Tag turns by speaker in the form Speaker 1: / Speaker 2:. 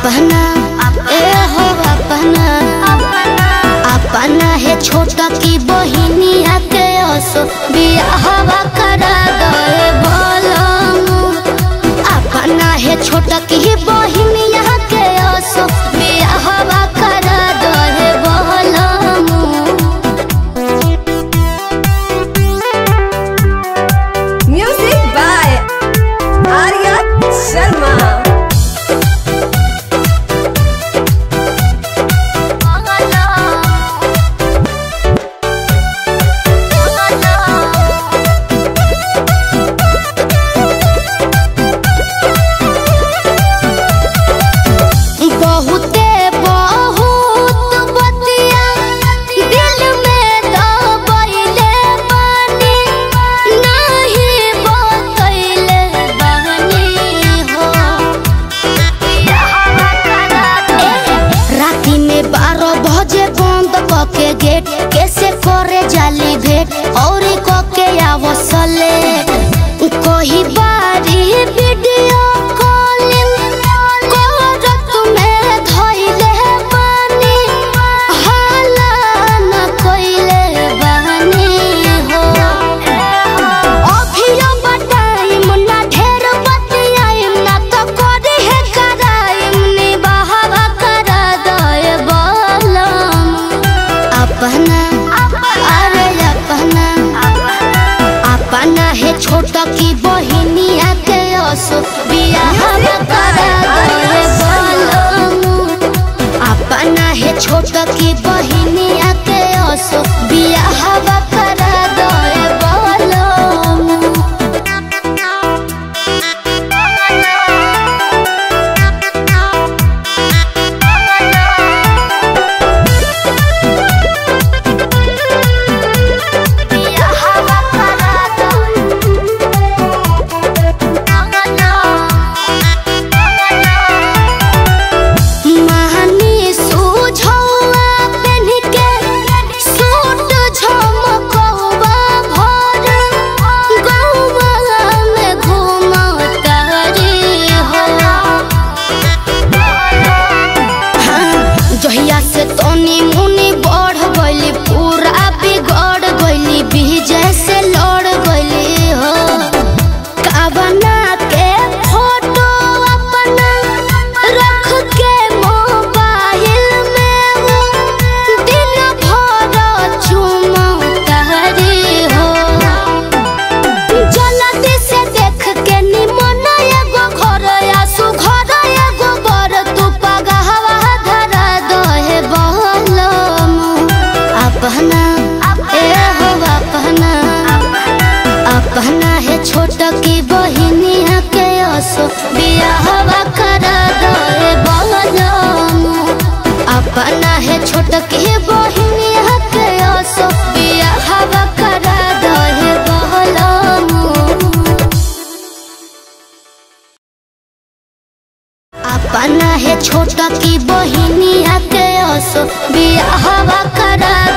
Speaker 1: अपना ए हो अपना अपना है छोटा की बहिनिया के असो बियाहवा करा दे बोलमु अपना है छोटा की बहिनिया के असो बियाहवा करा दे बोलमु
Speaker 2: Music by Arya Sharma.
Speaker 1: बहुते बहुत बतिया दिल में दबैले बानी नहीं बतैले बानी हो राती में बारह बजे बंद कके गेट कैसे करे जाली भेट और कके आवसले कही बारी वीडियो कॉलिंग करत में धइले बानी हाला न कइले बानी हो अभियो बताइम ना ढेर बतियाइम ना तो करी है कराइम नी बहावा करा दए बोलम अपना अरे अपना अपना है छोटा की बहिनिया के असो बियाहवा करा दए बोलम अपना है छोटा की बहिनिया के असो बियाहवा करा दए बोलम महानी सुझौआ पेन्ह के सूट झमकौआ भर गौआ में घुमतारी हो जहिया से तनी मुनी बढ़ गइली पूरा बिगड़ गइली विजय से लड़ गइली हो कावना के फोटो अपना रख के मोबाइल में वो दिन भर चुमतारी हो जल्दी से देख के निमन एगो घर आसु घर एगो बर तू पगहवा धरा दहे बहलम अपना ए हो अपना अपना है छोटा की बहिनिया के असो बियाहवा करा दहे बहलम अपना है छोटा की बहिनिया के असो बियाहवा करा दहे बहलम अपना है छोटा की बहिनिया के असो बियाहवा करा